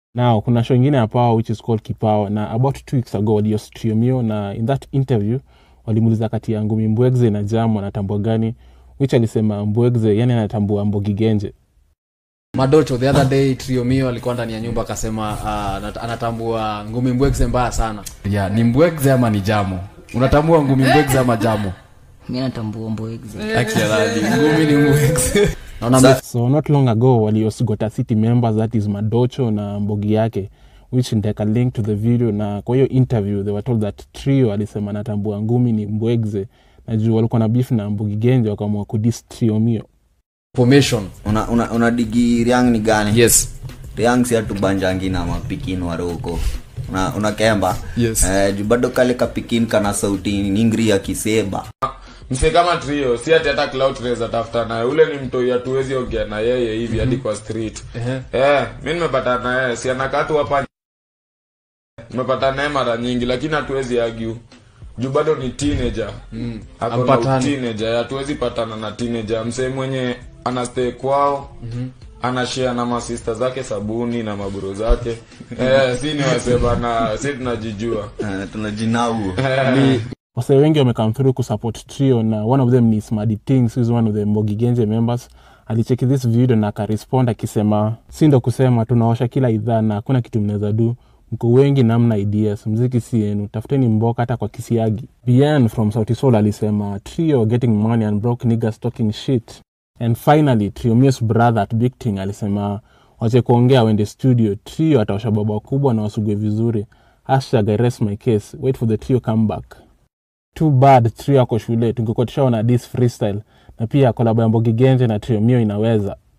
now kuna show ingine ya power which is called kipawa na about two weeks ago walihost Trio Mio na in that interview walimuuliza kati ya ngumi mbwegze na jam anatambua gani which alisema mbwegze yani anatambua mbogi genje madocho the other day triomio alikuwa ndani ya nyumba akasema uh, anatambua ngumi mbwegze mbaya sana yeah, ni mbwegze ama ni jamo unatambua ngumi mbwegze ama jamo mi natambua mboexe Actually, ngumi ni mbwegze naona Sa- so not long ago walihost Gota city members that is madocho na mbogi yake which nitaweka link to the video na kwa hiyo interview they were told that trio alisema anatambua ngumi ni mbwegze na juu walikuwa na beef na mbogi genje wakaamua kudis trio mio formation una, una, una digi riang ni gani yes riang si atubanjangi na mapikin waroko una, una kemba Yes. eh, juu bado kale kapikin kana sauti ningri ya kiseba mse kama trio si ati hata cloud tunaweza tafuta naye ule ni mtoi hatuwezi ongea na yeye hivi hadi kwa street eh mi nimepata na yeye si anakaa tu hapa nimepata naye mara nyingi lakini hatuwezi argue juu bado ni teenager mm. ako na Hampatani. teenager hatuwezi patana na teenager msee mwenye anastay kwao mm-hmm anashare na masista zake sabuni na maburo zake eh, si ni wasema na si tunajijua eh, tunajinau wase wengi wamekam through kusupport trio na one of them ni smadi things who is one of the mbogi genje members alicheki this video na akarespond akisema si ndo kusema tunaosha kila idhaa na hakuna kitu mnaweza du mko wengi namna ideas mziki si yenu tafuteni mboka hata kwa kisiagi bien from sauti sol alisema trio getting money and broke niggas talking shit and finally trio Mio's brother at big thing alisema wache kuongea wende studio trio ataosha baba kubwa na wasugue vizuri hashtag I rest my case wait for the trio comeback too bad trio ako shule tungekuwa tushaona this freestyle na pia kolabo ya mbogi genje na trio mio inaweza